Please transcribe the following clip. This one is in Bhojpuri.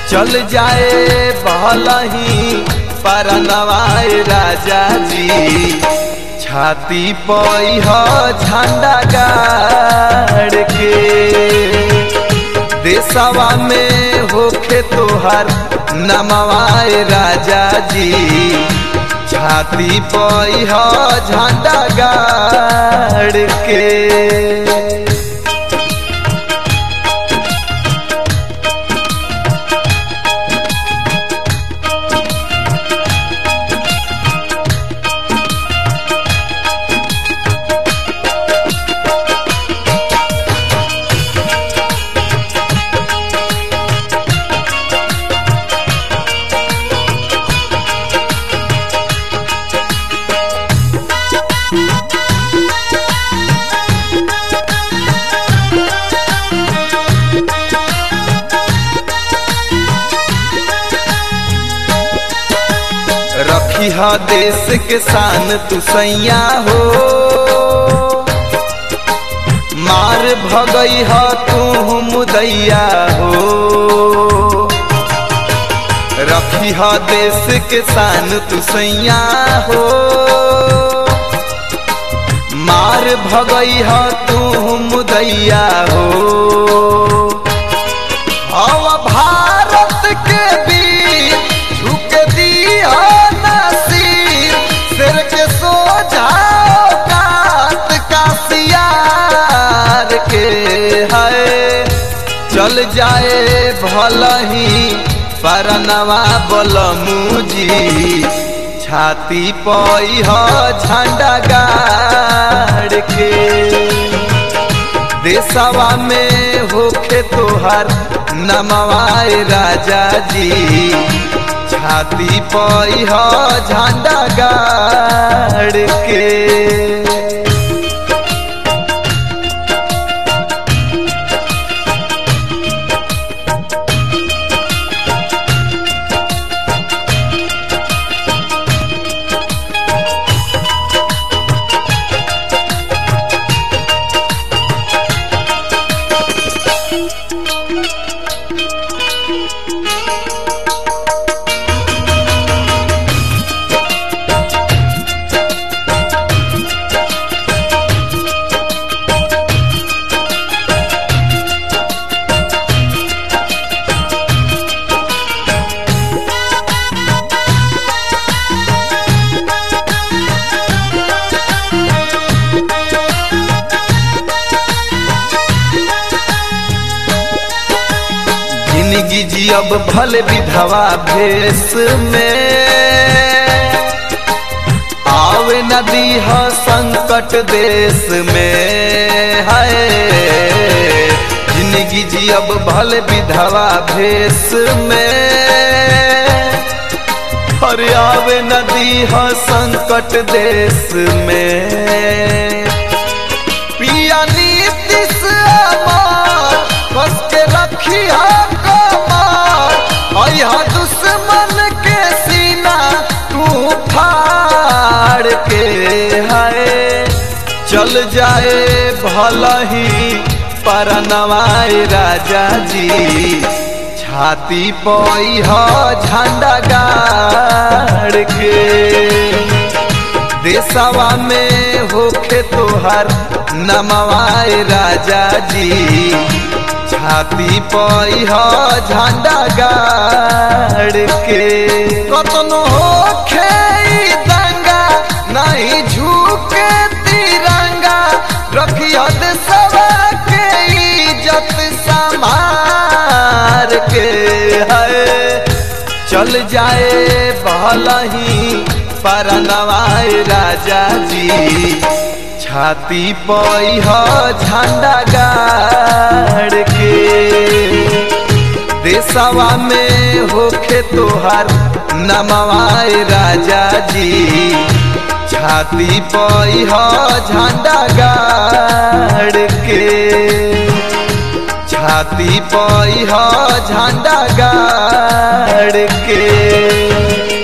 चल जाए भलही पर नवाए राजा जी छाती पई ह झंडा गाड़ के देशवा में होखे तोहर नमवाए राजा जी छाती पई ह झंडा गाड़ के रखी ह देश के शान तू सैया हो मार भगई ह तू मुदैया हो रखी ह देश के शान तू सैया हो मार भगई ह तू मुदैया हो हवा भारत के वीर झुक दिया नसीर सिर के सो जाओ कात का सियार के है चल जाए भलही परनवा बलमुजी छाती पई ह झंडा गाड़ के देशवा में होखे तोहर नमवाए राजा जी छाती पई ह झंडा गाड़ के जिंदगी जियब भले विधवा भेष में आवे नदी ह संकट देश में है जिंदगी जियब भले विधवा भेष में और आवे नदी ह संकट देश में पिया नीतिश अमर कस के रखी कमार अया दुश्मन के सीना तू फाड़ के है चल जाए भलही पर नवाए राजा जी छाती पई ह झंडा गाड़ के देशवा में होखे तोहर नमवाए राजा जी छाती पई ह झंडा गाड़ के कतनो होखे ई दंगा नहीं झुके तिरंगा रखिया देशवा के इज्जत संभार के है चल जाए भलही पर नवाए राजा जी छाती पई ह झंडा गाड़ के देशवा में होखे तोहर नमवाए राजा जी छाती पई ह झंडा गाड़ के छाती पई ह झंडा गाड़ के